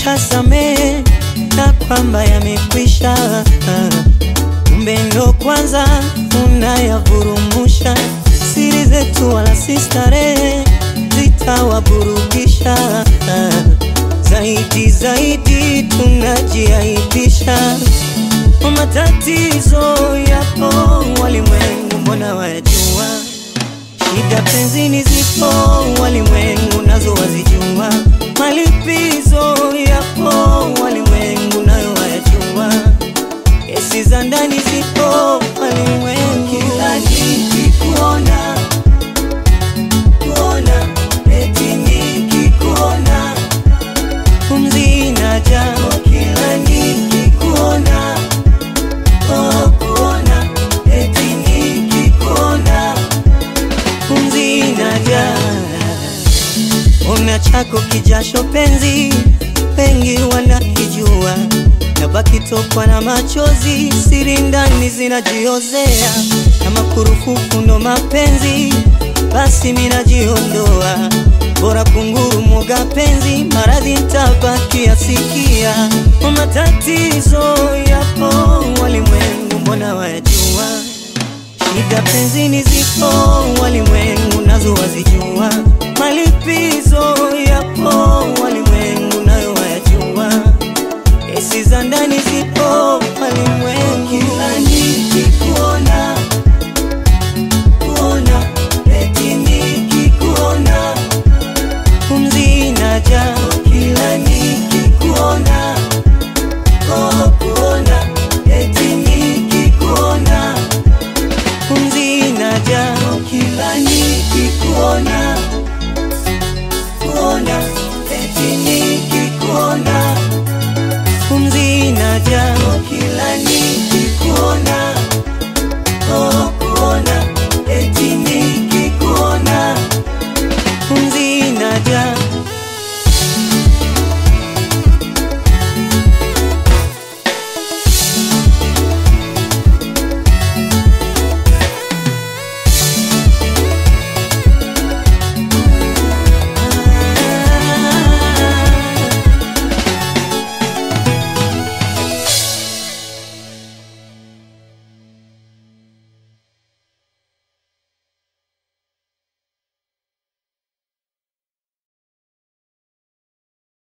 nishasamehe na kwamba yamekwisha. Kumbe ndo kwanza unayavurumusha, siri zetu wala si starehe zitawaburudisha zaidi zaidi, tunajiaibisha. Matatizo yapo walimwengu, mbona wayajua? Shida penzini zipo walimwengu, nazo wazijua. Malipizo yapo walimwengu, nayo wayajua. Kesi za ndani zipo walimwengu, kila nikikuona kuona eti nikikuona pumzi inaja kila nikikuona oh, kuona eti nikikuona pumzi inaja una chako kijasho penzi wengi wanakijua na baki tokwa na machozi siri ndani zinajiozea kama kurufufu ndo mapenzi basi minajiondoa bora kunguru mwoga penzi maradhi ntabaki asikia matatizo yapo walimwengu mbona wayajua shida penzini zipo walimwengu nazo wazijua malipizo yapo walimwengu nayo wayajua kesi za ndani zipo walimwengu kila nikikuona kuona eti nikikuona pumzi inaja kila nikikuona oh, kuona eti nikikuona pumzi inaja kila nikikuona kuona eti nikikuona pumzi inaja kila nikikuona oh, kuona eti nikikuona